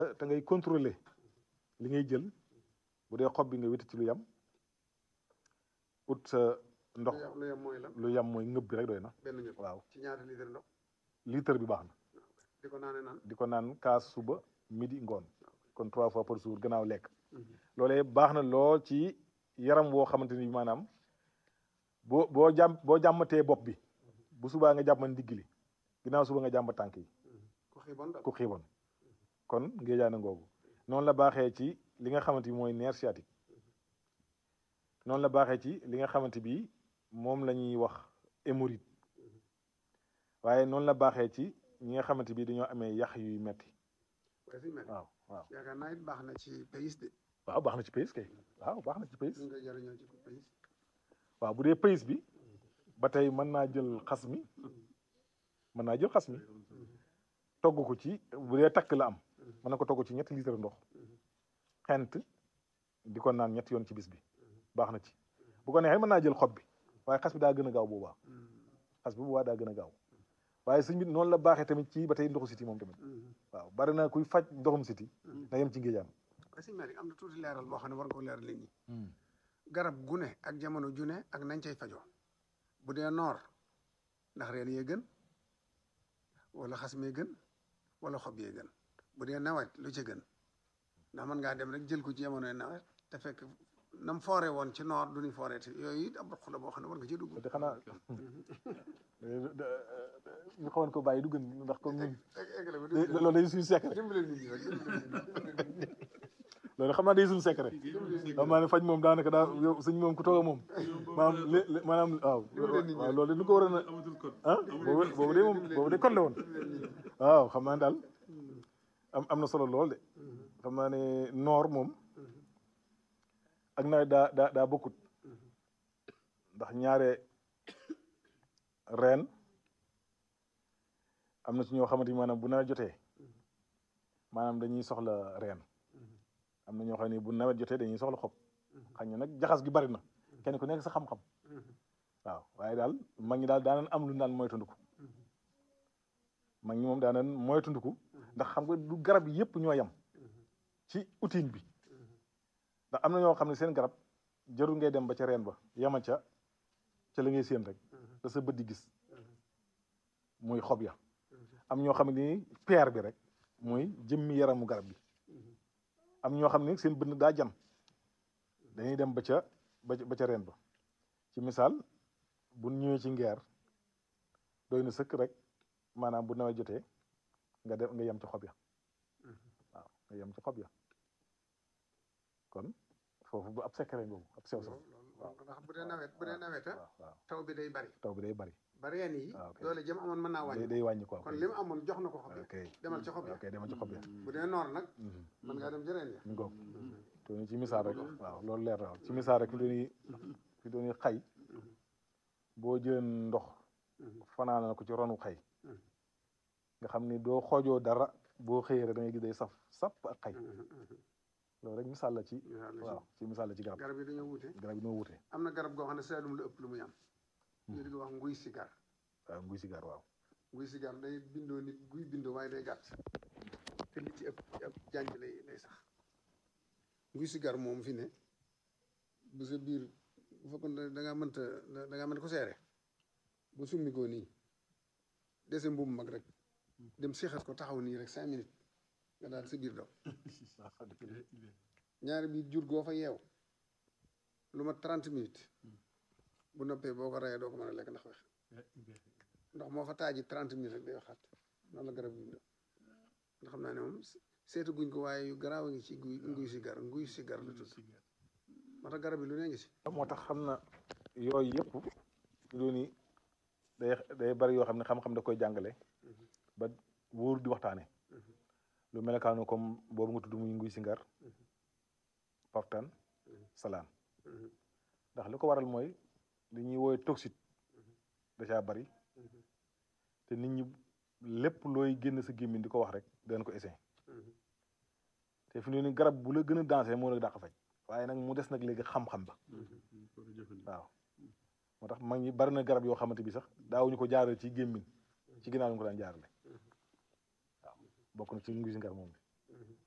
te ngay contrôler li ngay jël bu dee xob bi nga wéti ci lu yam ut sa ndox lu yem mooy lan lu yam mooy ngëb bi rek doy na benn ñëpp waaw ci ñaata litre ndox litre bi baax na di ko naane naan di ko naan kaas suba midi ngoon kon trois fois par jour gannaaw lekk loolee baax na lool ci yaram woo xamante ni maanaam boo boo jàmm boo jàmmatee bopp bi bu subaa nga jàmmat ndigg li ginnaaw suba nga jàmbat tànk yi ku xiibon daal ku xiiboon kon ngéejaana ngoogu noonu la baaxee ci li nga xamante bi mooy nerf sciatique noonu la baaxee ci li nga xamante bi moom la ñuy wax hémorroïde waaye noonu la baaxee ci ñi nga xamante bi dañoo amee yax yuy metti waaye si mel waaw waaw yaakaar naa it baax na ci pays de waaw baax na ci pays kay waaw baax na ci pays ñu nga jëriñoo ci pays waaw bu dee pays bi ba tey mën naa jël xas mi mën naa jël xas mi togg ko ci bu dee takk la am mën na ko togg ci ñetti litre ndox xent di ko naan ñetti yoon ci bis bi baax na ci bu ko neexee mën naa jël xob bi waaye xas bi daa gën a gaaw boobaa xas bi boobaa daa gën a gaaw waaye sëñ bi noonu la baaxee tamit ci ba tey ndoxu siti moom tamit waaw bari na kuy faj ndoxum siti na yem ci ngéejaan waaye si mel am na tuuti leeral boo xam ne war nga ko leeral nit ñi garab gu ne ak jamono ju ne ak nañ cay fajoo bu dee noor ndax reen yee gën wala xas mee gën wala xob yee gën bu dee nawet lu ci gën ndax mën ngaa dem rek jël ko ci jamonoy nawet te fekk nam foore woon ci noor du ñu foore te yooyu it ab roq la boo xam ne war nga ci dugg te xanaa ñu xawoon ko bàyyi du gën ndax comme ñun eggale ko loolu day suñu secret dimbale nit ñi rek dimbale nit ñi loolu xam naa day suñu secret xam naa ne faj moom daanaka daa yow suñ moom ku toog a moom maanaam lé maanaam waaw waaw loolu nu ko waroon a ah boobu boobu de moom boobu de kon la woon waaw xam naa ne daal am am na solo lool de xam naa ne noor moom ak nawet daa daa daa bokkut ndax ñaare reen am na ci ñoo xamante ni maanaam bu nawet jotee maanaam dañuy soxla reen am na ñoo xam ne bu nawet jotee dañuy soxla xob xañ na nag jaxas gi bari na kenn ku nekk sa xam-xam waaw waaye daal mag ñi daal daanan am lu naan moytandiku mag ñi moom daanan moytandiku ndax xam nga du garab yépp ñoo yam ci outil bi ndax am na ñoo xam ne seen garab jarul ngay dem ba ca reen ba yama ca ca la ngay séen rek da sa bët di gis muy xob ya am ñoo xam ne ni peer bi rek muy jëmmi yaramu garab bi am ñoo xam ne seen bënn daa jam dañuy dem ba ca ba ca reen ba ci misaal bu ñëwee ci ngeer doy na sëkk rek maanaam bu nawet jotee nga dem nga yem ci xob ya waaw nga yem ci xob ya kon foofu bu ab secret boobu ab sew sew waaw ndax bu dee nawet bu dee nawet a waaw taw bi day bari taw bi day bari ba reen yi waaw kay. doole jëm amoon mën naa day wàññi day wàññi ko kon li mu amoon jox na ko xob yi ok demal ci xob yi ok demal ci xob ya bu dee noor nag Mhm. mën ngaa dem ci reen ya mi ngoog to ni ci misaal rek waaw loolu leer na waaw ci misaal rek fi dooni fi dooni xay boo jëlee ndox fanaana ko ci ronu xay nga xam ni doo xoojoo dara boo xëyee rek da ngay gis day saf sap ak xay loolu rek misaal la ci Misaal la ci- waaw ci misaal la ci garab garab yi dañoo wuute garab yi noo wutee am na garab goo xam ne Saalum la ëpp lu muy am ñu di ko wax nguy sigar waaw nguy sigaar waaw nguy sigar day bindoo nit guy bindoo waaye day gàtt te li ci ëpp ci ëpp jànj lay lay sax nguy sigar moom fi ne bu sa biir bu fekkoon da ngaa mënta da ngaa mën ko seere bu summi koo nii dese mbubu mag rek dem seexat ko taxaw nii rek cinq minutes nga daal sa biir daw ñaari biir jur goo fa yeew lu ma trente minutes bu noppee boo ko rayee doo ko mën a lekk ndax wex ndox moo fa taaji trente minutes rek day waxaat noonu la garab yi nga xam naa ne moom seetu guñ ko waaye yu garaaw a ngi ci guy nguy sigar nguy sigar la tudd moo tax garab yi lu ne ngi si moo tax xam na yooyu yëpp fi dooni day day bari yoo xam ne xam-xam da koy jàngale ba wóor di waxtaane lu melakaanu comme boobu nga tudd muy nguy singar paftan salaan ndax li ko waral mooy li ñuy woowe toxique da caa bari te nit ñi lépp looy génn sa gémmiñ di ko wax rek danañ ko essayer te fi mu ne nii garab bu la gën a dansé moo la dàq faj waaye nag mu des nag léegi xam-xam ba waaw moo tax mag ñi bari na garab yoo xamante bi sax daawuñu ko jaarale ci gémmiñ ci ginnaaw ñu ko daan jaarale waaw bokk na ci nguy singar moom bi